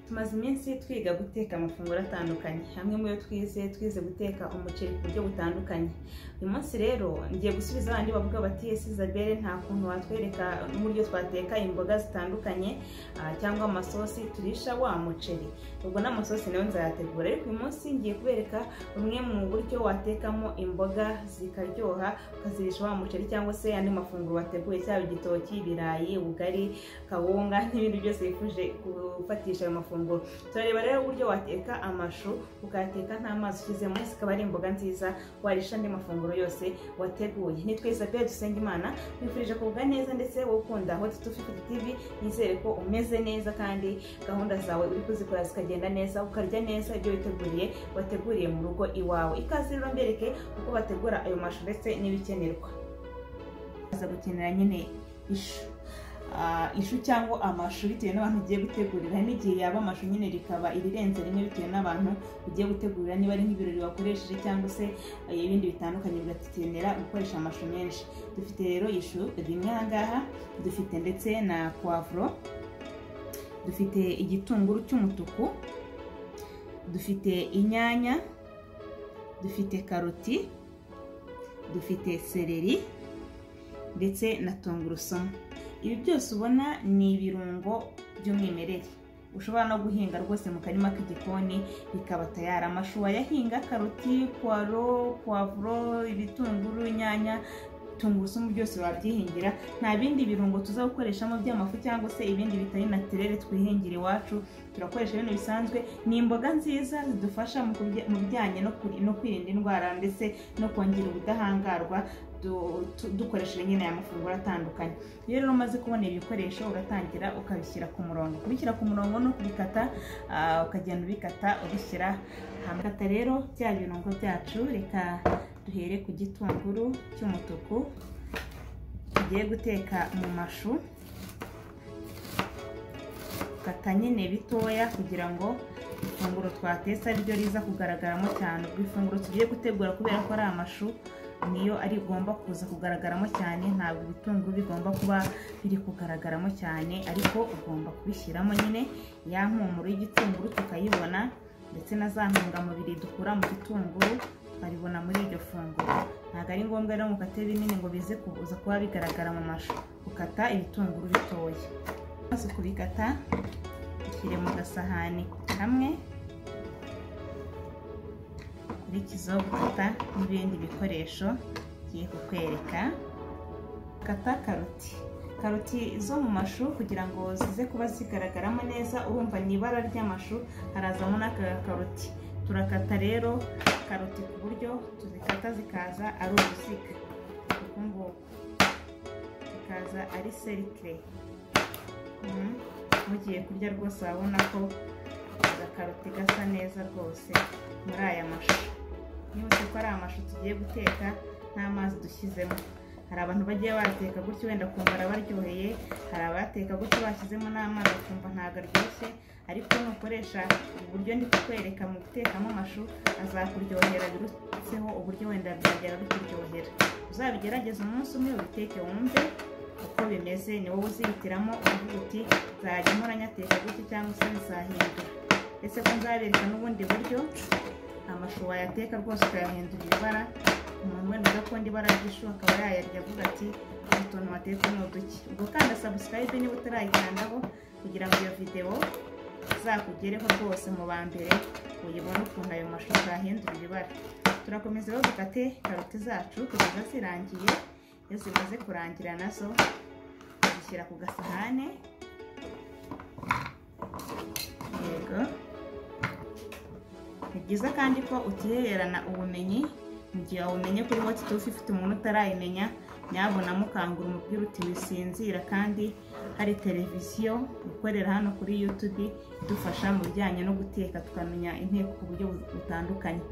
tumaze iminsi twiga guteka amafunguro atandukanye hamwe mu yo twize twize guteka umuceri ku buryo butandukanye uyu munsi rero ngiye gusubiza abandi bavuga bati ese isabelle nta kuntu watwereka n'uburyo twateka imboga zitandukanye ah, cyangwa amasosi turisha wa muceri ubwo n'amasosi nayo nzayategura ariko uyu munsi ngiye kubereka bumwe mu buryo watekamo imboga zikaryoha ukazirisha wa muceri cyangwa se andi mafunguro wateguye cyaba igitoki ibirayi ubugari kawunga n'ibindi byose wifuje gufatisha ayo mafunguro turareba rero uburyo wateka amashu ukayateka nta mazi ushyizemo zikaba ari imboga nziza warisha andi mafunguro yose wateguye nitwa isabelle dusenga imana nkwifurije kuvuga neza ndetse wowe ukunda aho tutufite tv nizere ko umeze neza kandi gahunda zawe uri kuzikora zikagenda neza ukarya neza ibyo witeguriye wateguriye mu rugo iwawe ikaze rero mbereke uko bategura ayo mashu ndetse n'ibikenerwa aza gukenera nyine ishu Ah, ishu cyangwa amashu bitewe n'abantu ugiye gutegurira hari n'igihe yaba amashu nyine rikaba irirenze rimwe bitewe n'abantu ugiye gutegurira niba ari nk'ibirori wakoresheje cyangwa se eh, ibindi bitandukanye bigakenera gukoresha amashu menshi dufite rero ishu rimwe aha ngaha dufite ndetse na puwavuro dufite igitunguru cy'umutuku dufite inyanya dufite karoti dufite seleri ndetse na tungurusumu ibi byose ubona ni ibirungo by'umwimerere ushobora no guhinga rwose mu karima k'igikoni bikaba tayari amashu wayahinga karoti puwaro puwavuro ibitunguru inyanya tungurusumu byose wabyihingira nta bindi birungo tuza gukoreshamo by'amafu cyangwa se ibindi bitari natirere twihingira iwacu turakoresha ibintu bisanzwe ni imboga nziza zidufasha mu kubya- mu bijyanye no kuri- no kwirinda indwara ndetse no kongera ubudahangarwa du- tu- dukoresheje nyine aya mafunguro atandukanye iyo rero umaze kubona ibikoresho uratangira ukabishyira ku murongo kubishyira ku murongo no kubikata ah, ukagenda ubikata ubishyira hamwe kata rero bya birungo byacu reka duhere ku gitunguru cy'umutuku tugiye guteka mu mashu kata nyine bitoya kugira ngo ifunguro twatetse ari ryo riza kugaragaramo cyane ubwo ifunguro tugiye gutegura kubera ko ari amashu niyo ari igomba kuza kugaragaramo cyane ntabwo ibitunguru bigomba kuba biri kugaragaramo cyane ariko ugomba kubishyiramo nyine ya mpumuro y'igitunguru tukayibona ndetse na za ntungamubiri dukura mu gitunguru tukabibona muri iryo funguro ntabwo ari ngombwa rero ngo ukate binini ngo bize kuza kuba bigaragara mu mashu ukata ibitunguru bitoya maze kubikata ushyire mu gasahani kamwe ukurikizeho gukata n'ibindi bikoresho ngiye kukwereka kata karoti karoti zo mu mashu kugira ngo zize kuba zigaragaramo neza urumva ni ibara ry'amashu harazamo n'aka karoti turakata rero karoti ku buryo tuzikata zikaza ari uruziga uku nguku zikaza ari serikire Mhm. mugiye kurya rwose urabona ko agakaroti gasa neza rwose muri aya mashu nibutse ko ari amashu tugiye guteka nta mazi dushyizemo hari abantu bagiye bateka gutyo wenda kumva arabaryoheye hari abateka gutyo bashyizemo n'amazi ukumva ntabwo aryoshye ariko nukoresha uburyo ndi kukwereka mu gutekamo amashu azakuryohera birutseho uburyo wenda byagera bikuryohera uzabigerageze umunsi umwe ubiteke wumve uko bimeze ni wowe uzihitiramo uvuga uti nzajya mpora nyateka gutya cyangwa se nzahindura ese ko nzabereka n'ubundi buryo amashu wayateka rwose ukayahindura ibara umuntu wenda udakunda ibara ry'ishu akaba yayarya avuga ati utuntu watetse ni uduki ubwo kandi sabusikarayibe niba utarayikandaho kugira ngo iyo videwo izakugereho rwose mu ba mbere uyibone ukuntu ayo mashu zahindura ibibara turakomeza rero dukate karoti zacu kugeza zirangiye iyo zimaze kurangira nazo tuzishyira ku gasahane yego ni byiza kandi ko utihererana ubumenyi mu gihe wabumenye kuri wati tufi ufite umuntu utarayimenya nyabona mukangura umupira uti wisinzira kandi hari televiziyo ikorera hano kuri yutube idufasha mu bijyanye no guteka tukamenya inteko ku buryo butandukanye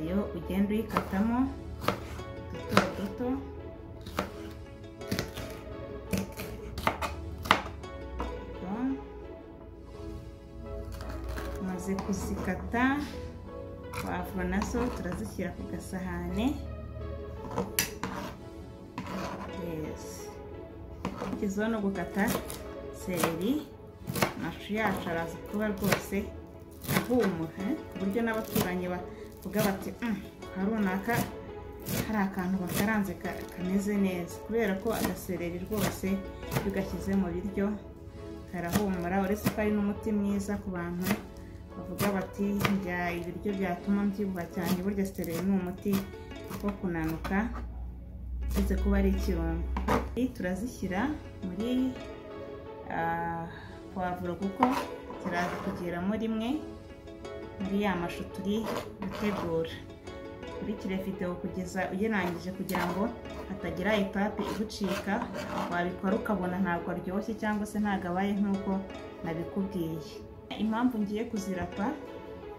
iyo ugenda uyikatamo duto duto Duto. umaze kuzikata pavuro nazo turazishyira ku gasahane ikiziho no gukata seleri amashu yacu araza kuba rwose ahumura ku buryo n'abaturanyi bavuga bati hari runaka hari akantu bakaranze kameze neza kubera ko agasereri rwose iyo ugashyize mu biryo karahumura uretse ko ari n'umuti mwiza ku bantu bavuga bati njya ibiryo byatuma mbyibuha cyane burya sereri ni umuti wo kunanuka uretse kuba ari ikirungo turazishyira muri pavuro kuko ziraza kugeramo rimwe muri ya mashu turi gutegura ukurikire videwo kugeza uyirangije kugira ngo hatagira ipapi igucika wabikora ukabona ntabwo aryoshye cyangwa se ntabwo abaye nk'uko nabikubwiye impamvu ngiye kuzirapa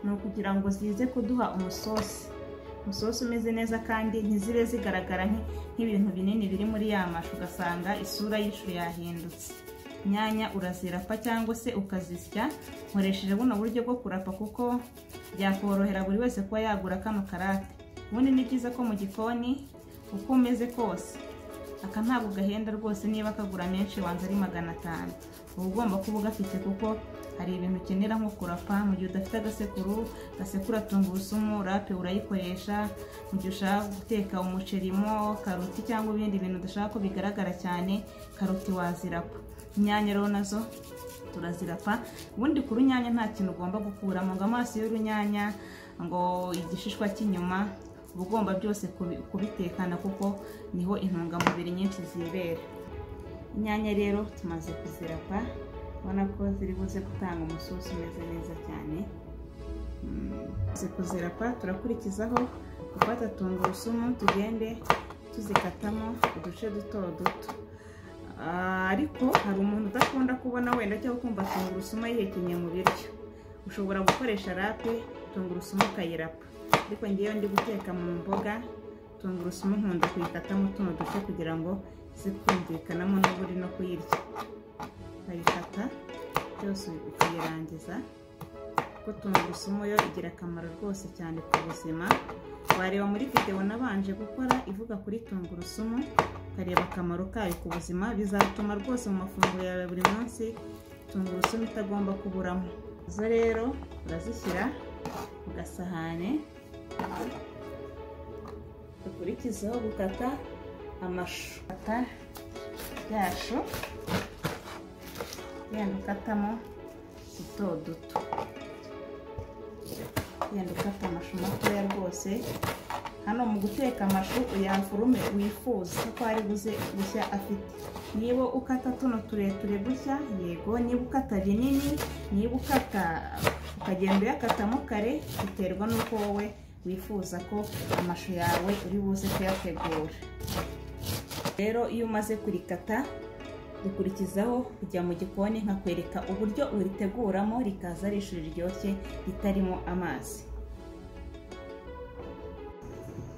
ni ukugira ngo zize kuduha umusosi umusosi umeze neza kandi ntizibe zigaragara nk'ibintu binini biri muri ya mashu ugasanga isura y'ishu yahindutse inyanya urazirapa cyangwa se ukazisya nkoresheje buno buryo bwo kurapa kuko byakorohera buri wese kuba yagura kano karate ubundi ni byiza ko mu gikoni uko umeze kose aka ntabwo gahenda rwose niba kagura menshi wanza ari magana atanu uba ugomba kuba ugafite kuko hari ibintu ukenera nko kurapa mu gihe udafite agasekuru gasekura tungurusumu rape urayikoresha mu gihe ushaka guteka umucerimo karoti cyangwa ibindi bintu udashaka ko bigaragara cyane karoti wazirapa inyanya rero nazo turazirapa ubundi ku runyanya nta kintu ugomba gukuramo ngo amaso y'urunyanya ngo igishishwa cy'inyuma uba ugomba byose kubitekana kuko niho intungamubiri nyinshi zibera inyanya rero tumaze kuzirapa ubona ko ziri buze gutanga umusosi umeze neza cyane tumaze kuzirapa turakurikizaho gufata tungurusumu tugende tuzikatamo uduce duto duto ariko hari umuntu udakunda kubona wenda cyangwa kumva tungurusumu ayihekenye mu biryo ushobora gukoresha rape tungurusumu ukayirapa ariko ngewe ndi guteka mu mboga tungurusumu nkunda kuyikatamo utuno duce kugira ngo zikumvikanamo n'uburi no kuyirya ukayikata byose ukayirangiza kuko tungurusumu yo igira akamaro rwose cyane ku buzima wareba muri videwo nabanje gukora ivuga kuri tungurusumu ukareba akamaro kayo ku buzima bizatuma rwose mu mafunguro yawe buri munsi tungurusumu itagomba kuburamo izo rero urazishyira ku gasahane dukurikizeho gukata amashu kata yacu genda ukatamo duto duto genda ukata amashu matoya rwose hano mu guteka amashu uyavurume wifuza ko ari buze gushya afite niba ukata tuno tureture gutya yego niba ukata binini niba ukata ukagenda uyakatamo kare biterwa n'uko wowe wifuza ko amashu yawe uri buze kuyategura rero iyo umaze kurikata dukurikizaho kujya mu gikoni nkakwereka uburyo uriteguramo rikaza ari ishuri riryoshye ritarimo amazi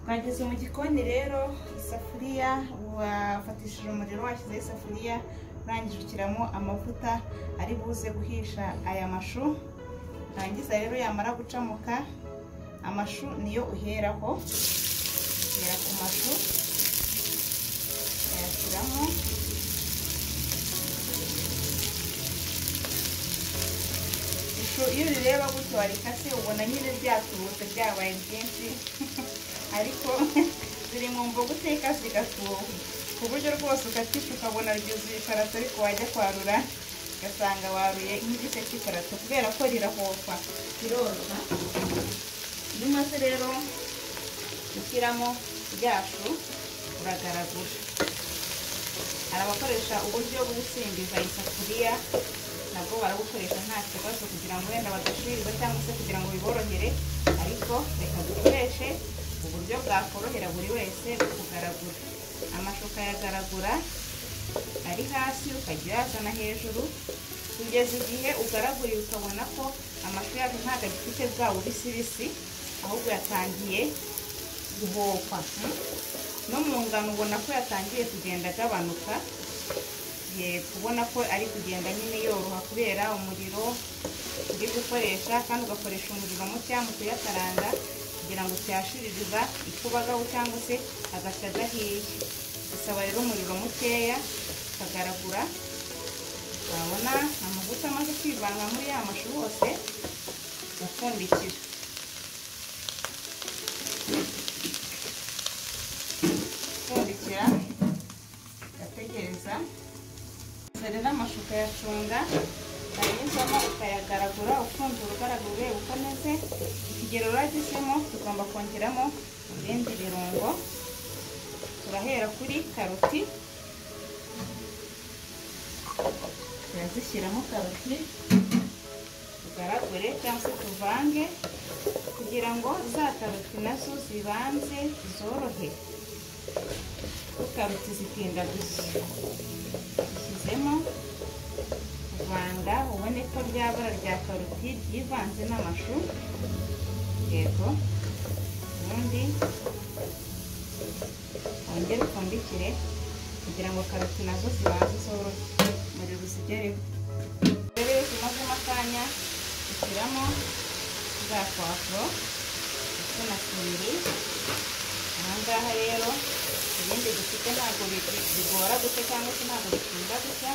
twageze mu gikoni rero isafuriya wafatishije umuriro washyizeho isafuriya urangije ushyiramo amavuta ari buze guhisha aya mashu urangiza rero yamara gucamuka amashu niyo uheraho uhera ku mashu uyashyiramo ishusho iyo urireba gutyo warikase ubona nyine ryatubutse byabaye byinshi ariko ziri mu mbogo uteka zigatuha ku buryo rwose ukatica ukabona ryuzuye iparato ariko wajya kwarura ugasanga waruye nk'igice cy'iparato kubera ko rirahofa riroroha iyo umaze rero gushyiramo ryacu uragaragura hari abakoresha uburyo bwo gusimbiza isafuriya nabwo barabukoresha nta kibazo kugira ngo wenda badashirirwa cyangwa se kugira ngo biborohere ariko reka dukoreshe uburyo bwakorohera buri wese kugaragura amashu ukayagaragura ari hasi ukajya uyazana hejuru kugeza igihe ugaraguriye ukabona ko amashu yacu ntabwo agifite bwa bubisibisi ahubwo yatangiye guhokwa no mu ngano ubona ko yatangiye kugenda agabanuka kubona ko ari kugenda nyine yoroha kubera umuriro uri gukoresha kandi ugakoresha umuriro muke mu kuyakaranga kugira ngo tuyashiririza ikubagaho cyangwa se agashya adahiye dusaba rero umuriro mukeya tukagaragura wabona amavuta amaze kwivanga muri ya mashu hose gapfundikira gapfundikira gategereza rero amashu ukayacunga yanyuzamo ukayagaragura upfundura ugaragura ureba uko ameze ikigero uragezemo tugomba kongeramo ibindi birungo turahera kuri karoti turazishyiramo karoti tugaragure cyangwa se tuvange kugira ngo za karoti nazo zibanze zorohe karoti zitinda gushya dushyizemo kuvanga ubone ko rya bara rya karoti ryivanze n'amashu yego ubundi wongere upfundikire kugira ngo karoti nazo zibanze zorohe umuriro uzigereho rero iyo zimazemo akanya dushyiramo za puwavuro ndetse na simiri aha ngaha rero ibindi dufite ntabwo bigora gusa cyangwa se ntabwo bitinda gusa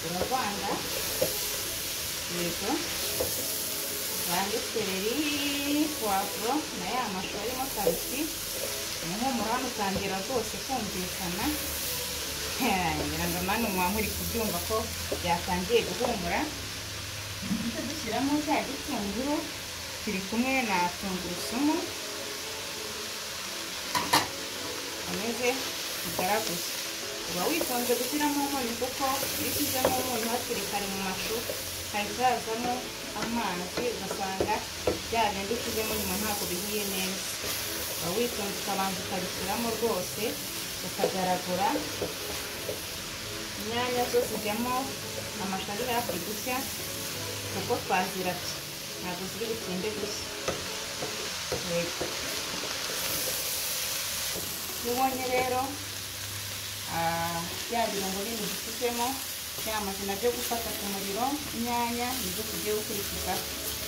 uravanga yego vange sereri puwavuro na ya mashu arimo karoti umuhumuro hano utangira rwose kumvikana ngira ngo mani umuntu uri kubyumva ko byatangiye guhumura nicyo dushyiramo cya gitunguru kiri kumwe na tungurusumu ameze bigaraguza uba witonze gushyiramo umunyu kuko iyo ushyizemo umunyu hakiri kare mu mashu hahita hazamo amazi ugasanga bya bindi ushyizemo nyuma ntabwo bihiye neza uba witonze ukabanza ukabishyiramo rwose ukagaragura inyanya zo zijyamo amashu ari hafi gushya kuko twaziratse ntabwo ziri butinde gushya yego iyo ubonye rero bya birungo bindi dufitemo byamaze nabyo gufata ku muriro inyanya nibyo tugiye gukurikiza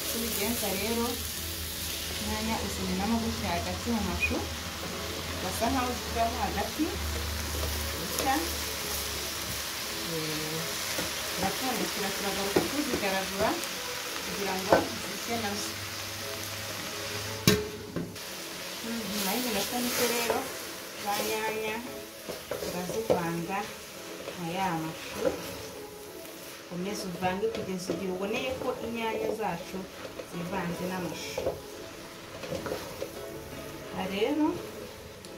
uko ubigenza rero inyanya uzimenamo gutya hagati mu mashu ugasa nkaho uzishyiramo hagati gusa turapfundikira turagaruka tuzigaragura kugira ngo zishye nazo nyuma y'iminota mike rero za nyanya turazivanga na ya mashu ukomeze uvange kugeza igihe uboneye ko inyanya zacu zivanze n'amashu aha rero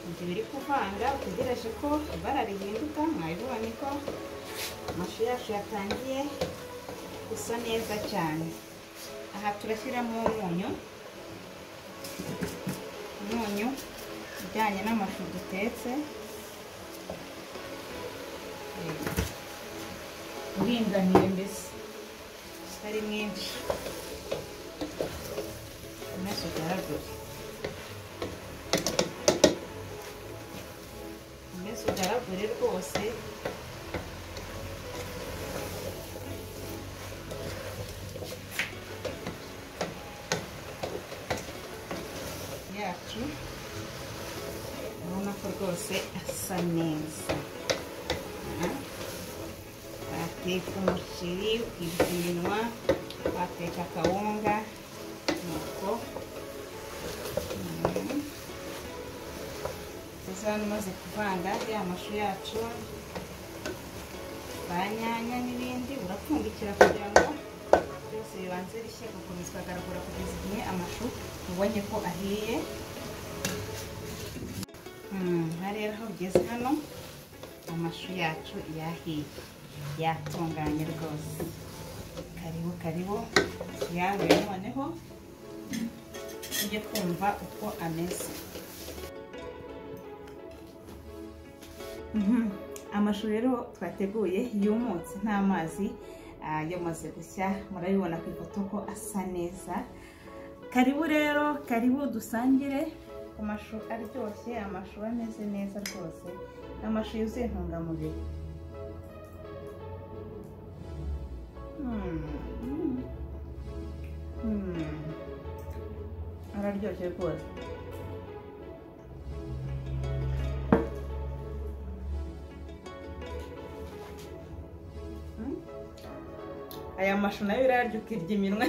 igihe uri kuvanga utegereje ko ibara rihinduka mwabibonye ko amashu yacu yatangiye gusa neza cyane aha turashyiramo umunyu umunyu ujyanye n'amashu dutetse uringaniye mbese utari mwinshi umeze ugaragure umeze ugaragure rwose yacu urabona ko rwose asa neza bateka umuceri ukibuka iminwa bateka akawunga nuko tuzi hano umaze kuvanga ya mashu yacu ba nyanya n'ibindi urapfundikira kugira ngo byose bibanze bishye gukomeza ukagaragura kugeza igihe amashu ubonye ko ahiye aha rero aho ugeze hano amashu yacu yahiye yatunganye rwose karibu karibu yawe noneho ujye kumva uko ameze amashu rero twateguye yumutse nta mazi yamaze gushya murabibona ku ifoto ko asa neza karibu rero karibu dusangire ku mashu aryoshye amashu ameze neza rwose amashu yuzuye intungamubiri araryoshye rwose aya mashu nayo urarya ukirya iminwa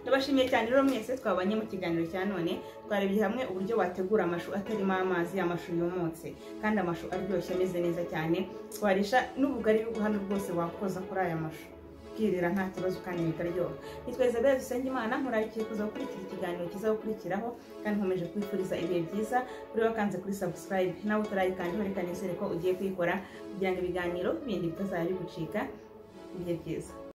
ndabashimiye cyane rero mwese twabanye mu kiganiro cya none twarebye hamwe uburyo wategura amashu atarimo amazi amashu yumutse kandi amashu aryoshye ameze neza cyane warisha n'ubugari hano rwose wakoza kuri aya mashu ukirira nta kibazo kandi bikaryoha ni twese abera dusenga imana murarikiye kuza gukurikira ikiganiro kizagukurikiraho kandi nkomeje kwifuriza ibihe byiza kuri wakanze kuri subscribe nawe utarayikanda werekane ko ugiye kuyikora kugira ngo ibiganiro bindi bitazajya bigucika ibihe byiza